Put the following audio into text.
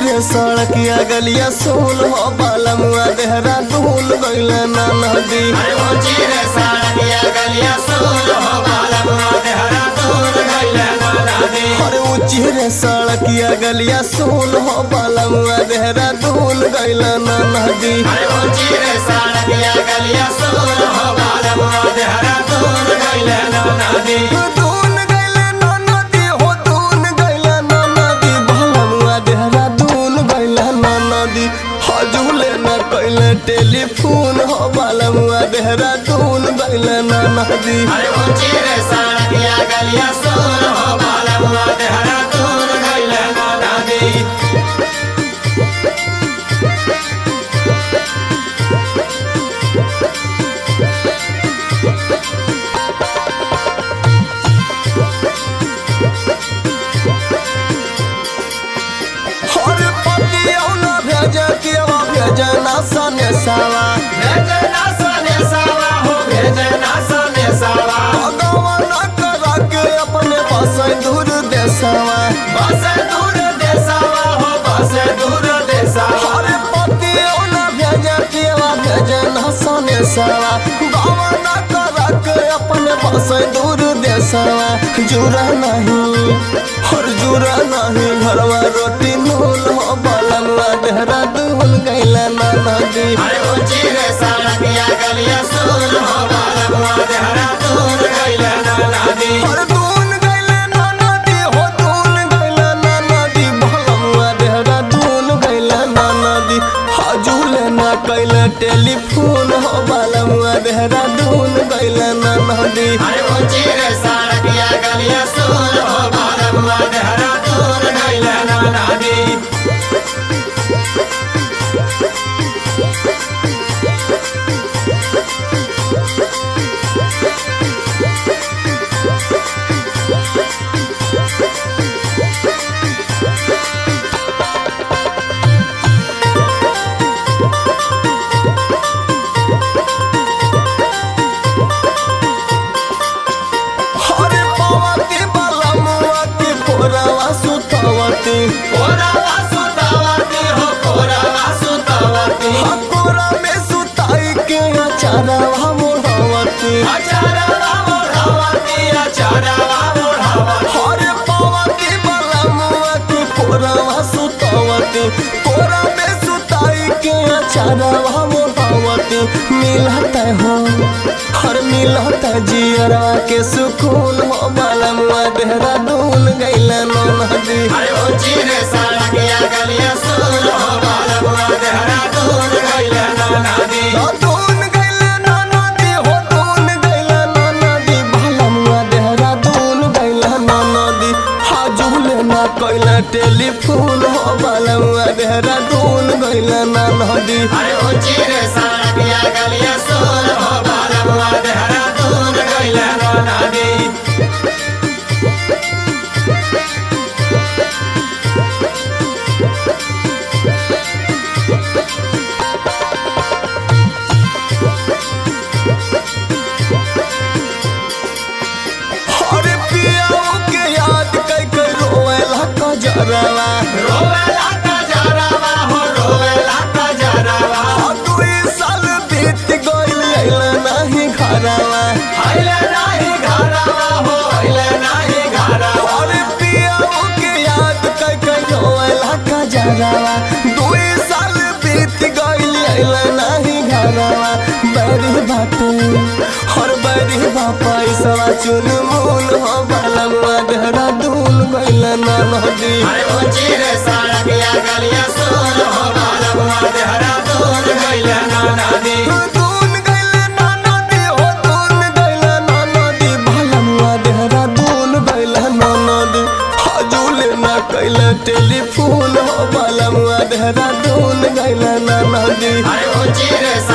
रे सड़किया गलिया सोल हो बालमुआ देहरा दूल गइल ना नदी अरे ऊंची रे सड़किया गलिया सोल हो बालमुआ देहरा दूर गइले ना नदी अरे ऊंची रे सड़किया गलिया सोल हो बालमुआ देहरा दूल गइल ना नदी अरे ऊंची रे सड़किया गलिया सोल हो बालमुआ देहरा दूर गइले ना नदी दून गइल ना नदी हो दून गइल ना नदी बालमुआ देहरा दूल गइल ना नदी हजूले न कइल टेलीफोन हो बालमुआ देहरा दूल गइल ना नदी अरे ऊंची रे सड़किया गलिया सोल हो बालमुआ देहरा दूर गइले ना नदी हर पतिया न भेज केवा भेज ना सने सावा भेजना सने सावा हो भेजना सने सावा भगवान करा के अपने बसै दूर देशवा बस दूर देसावा हो बस दूर देसावा हर पतिया न भेज केवा भेज ना सने सावा भगवान करा के अपने बसै दूर देशवा जुरा नहीं हर जुरा नहीं घरवा रोटी नूल हो बालनवा देहरा दूल गैला ना नदी अरे ऊंची रे सड़किया गलिया सोल हो बालमुआ देहरा दूर गइले ना नदी हर दून गैला ना नदी हो दून गैला ना नदी भलमुआ देहरा दून गैला ना नदी हजूले ना कैला टेलीफोन हो बालमुआ देहरा दून गैला ना नदी अरे ऊंची रे सड़किया गलिया सोल हो बालमुआ देहरा दूर गइले ना नदी हर पवती बालमुआ के कोरावा सुतवती कोरावा सुतावती हो कोरावा सुतावती हकोरा में सुताई के अचारवा मोड़वती अचारवा मोढ़ावती अचारवा मोढ़ावती हर पवती बालमुआ के कोरावा सुतवती कोरा में सुताई के अचारवा मोड़वती मिलता हो हर मिलता जियरा के सुकून हो बालमुआ देहरादून गैला नो नदी अरे ऊंची रे सड़किया गलिया सोल हो बालमुआ देहरा दूर गइले ना नदी दून गैला नो नदी हो दून गैला नो नदी बालमुआ देहरादून गैला नो नदी हाजुले ना कैला टेलीफोन हो बालमुआ देहरादून गैला ना नदी अरे ऊंची रे सड़किया गलिया सोल हो बालमुआ देहरा दूर गइले ना नदी अरे पियाओ के याद कई कई रोवेला कजरवा रोवेला का जरावा हो रोवेला का जरावा दुई साल बीत गइल अइला नाही घरवा हइले नाही घरावा हो हइले नाही घरावा अरे पियाओ के याद कई कई रोवेला कजरवा दुई साल बीत गइल अइला नाही घरवा बड़ी बाटे हर बड़ी बापा इसवा चुन मूल हो बालमुआ देहरादून गइल ना नदी अरे ऊंची रे सड़किया गलिया सोल हो बालमुआ देहरा दूर गइले ना नदी दून गइले ना नदी हो दून गइले ना नदी बालमुआ देहरादून गइले ना नदी हजूले ना कैले टेलीफोन हो बालमुआ देहरादून गइले ना नदी अरे ऊंची रे